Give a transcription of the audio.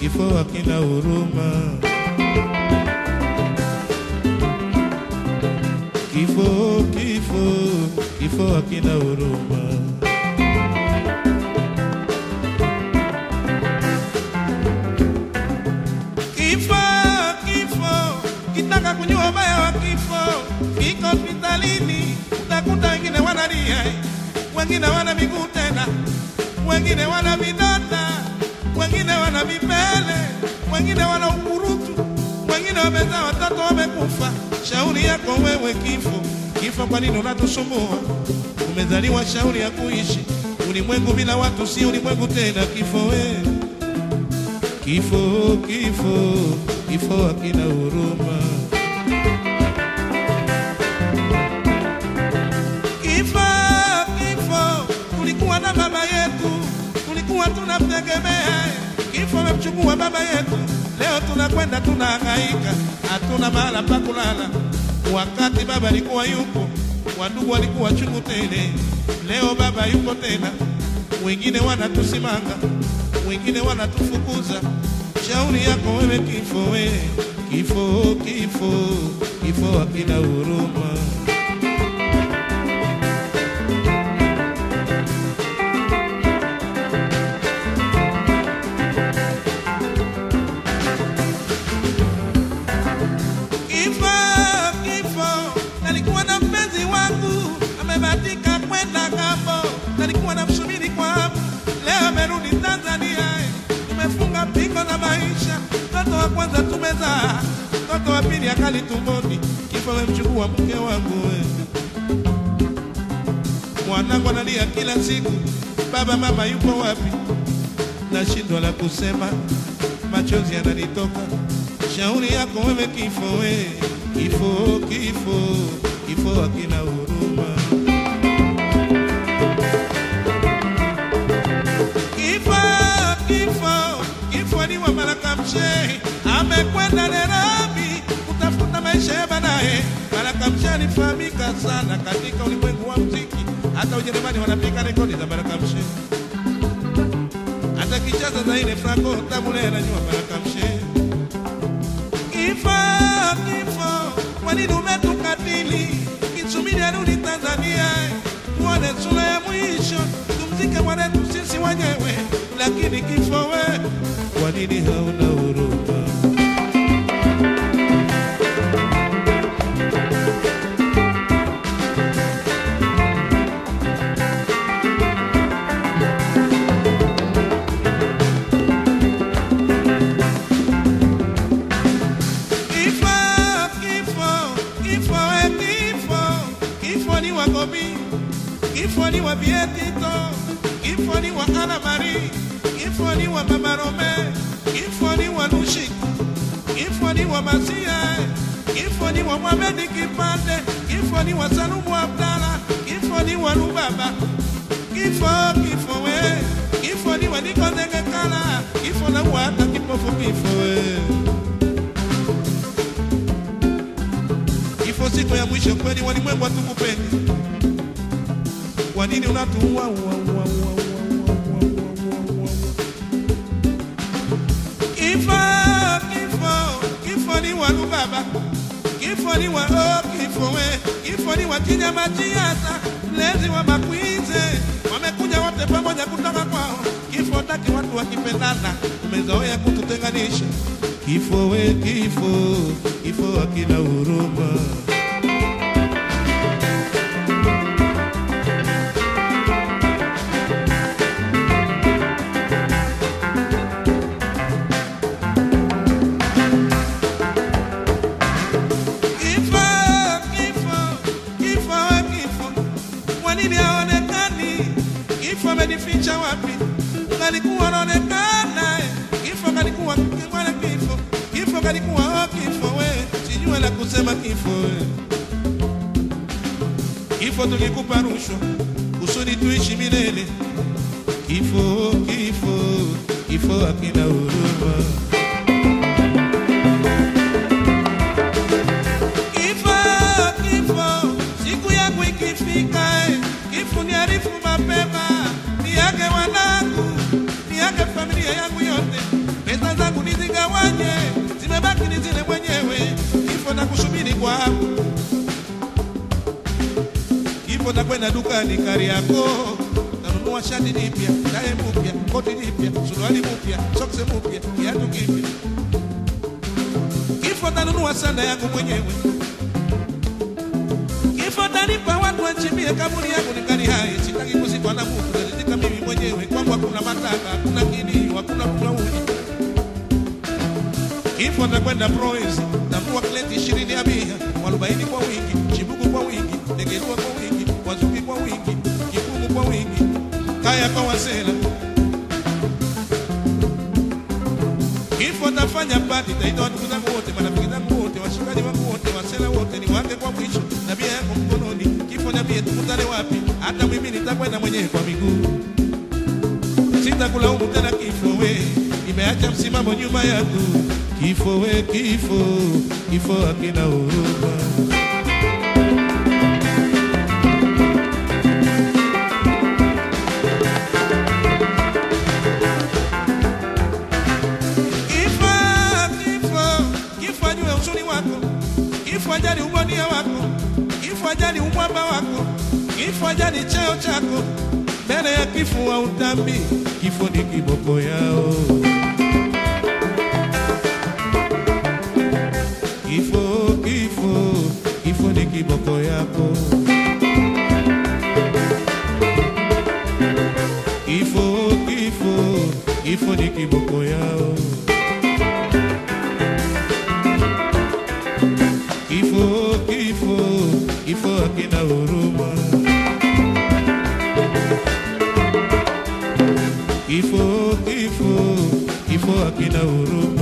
kifo hakina huruma. Kifo, kifo, kifo hakina huruma. Kifo, kifo, kitaka kujua ubaya wa kifo, kiko hospitalini, utakuta wengine wanalia, wengine wana miguu tena, wengine wana vidonda, wengine wana vipele, wengine wana ukurutu, wengine wamezaa watoto wamekufa. Shauri yako wewe kifo, kifo, kwa nini unatusumbua? Umezaliwa shauri ya kuishi ulimwengu bila watu, si ulimwengu tena. Kifo wewe Kifo, kifo, kifo hakina huruma. Kifo, kifo, tulikuwa na baba yetu, tulikuwa tunamtegemea. Kifo amemchukua baba yetu, leo tunakwenda tunahangaika, hatuna mahala pa kulala. Wakati baba alikuwa yupo, wandugu walikuwa chungu tele. Leo baba yupo tena, wengine wanatusimanga, wengine wanatufukuza. Shauri yako wewe kifo, we kifo, kifo, kifo hakina huruma. Kifo, kifo, nalikuwa na mpenzi wangu amebatika kwenda ng'ambo, nalikuwa namsubiri kwa hamu, leo amerudi Tanzania. Tumefunga pingo na maisha, mtoto wa kwanza tumezaa, mtoto wa pili akali tumboni. Kifo amemchukua mke wangu we. Mwanangu analia kila siku, baba mama yupo wapi? Nashindwa la kusema, machozi yananitoka. Shauri yako wewe kifo, we kifo, kifo, kifo hakina huruma. Kifo, kifo, kifo ni wa Baraka Mshehi, amekwenda Nairobi kutafuta maisha ya baadaye. Baraka Mshehi alifahamika sana katika ulimwengu wa muziki, hata Ujerumani wanapiga rekodi za Baraka Mshehi, hata kicheza za ile Franco Tabule anajua Baraka Mshehi. Kifo, kifo, kwa nini umetukatili? Kisubiri arudi Tanzania, tuone sura ya mwisho, tumzike mwanetu sisi wenyewe. Lakini kifo we, kwa nini hauna huruma? Kifo, kifo, kifo we kifo, kifo ni wa Gobi, kifo ni wa Bietito, kifo ni wa Ana Marie, kifo ni wa Mama Rome, kifo ni wa Lushi, kifo ni wa Masia, kifo ni wa Mohamed Kipande, kifo ni wa Salumu Abdala, kifo ni wa Lubaba, kifo, kifo we, kifo ni wa Niko Ndengekala, kifo na wata kipofu kifo we. Kifo siku ya mwisho kweli, walimwengu hatukupendi. Kwa nini unatuua? ua, ua, ua, ua, ua, ua, ua, ua. Kifo, kifo, kifo ni wa Lubaba, kifo ni wa oh, kifo we, kifo ni wa Kinyamajiata, mlezi wa Makwize, wamekuja wote pamoja kutoka kwao. Kifo taki watu wakipendana, umezoea kututenganisha. Kifo we, kifo, kifo hakina huruma. Kifo, kifo, kifo, we kifo, kwa nini haonekani? Kifo amenificha wapi? Kalikuwa anaonekana, eh. kifo kalikuwa kingwana, kifo, kifo kalikuwa oh, kifo we, sijue la kusema kifo we. Kifo tulikupa rushwa kusudi tuishi milele. Kifo, kifo, kifo hakina huruma. Kifo, kifo, siku yangu ikifika, eh, kifo niarifu mapema, niage wanangu, niage familia yangu yote, pesa zangu kwangu. Kifo takwenda dukani Kariakoo, tanunua shati jipya, tae mpya, koti jipya, suruali mpya, soksi mpya, kiatu kipya. Kifo tanunua sanda yangu mwenyewe. Kifo tanipa watu wachimbie kaburi yangu nikali hai, sitaki kuzikwa na mtu, nalizika mimi mwenyewe. Kwangu hakuna mataka, hakuna kilio, hakuna kulaumu. Kifo takwenda Proezi, tambua kleti ishirini ya bia, mwarobaini kwa wingi, chibuku kwa wingi, negerua kwa wingi, wazuki kwa wingi, kikumu kwa wingi, kaya kwa wasela. Kifo tafanya pati, taita watu zangu wote, marafiki zangu wote, washikaji wangu wote, wasela wote, ni wake kwa mwisho, na bia yangu mkononi. Kifo niambie tukutane wapi? Hata mimi nitakwenda mwenyewe kwa miguu sitakulaumu tena kifo we, nimeacha msimamo nyuma yangu. Kifo we, kifo, kifo hakina huruma. Kifo, kifo, kifo ajue uzuri wako, kifo ajali ubonia wako, kifo ajali umwamba wako, kifo ajali cheo chako. Mbele ya kifo wa utambi, kifo ni kiboko yao. Kifo, kifo, kifo ni kiboko yako. Kifo, kifo, kifo ni kiboko yao. Kifo, kifo, kifo hakina huruma. Kifo, kifo, kifo hakina huruma.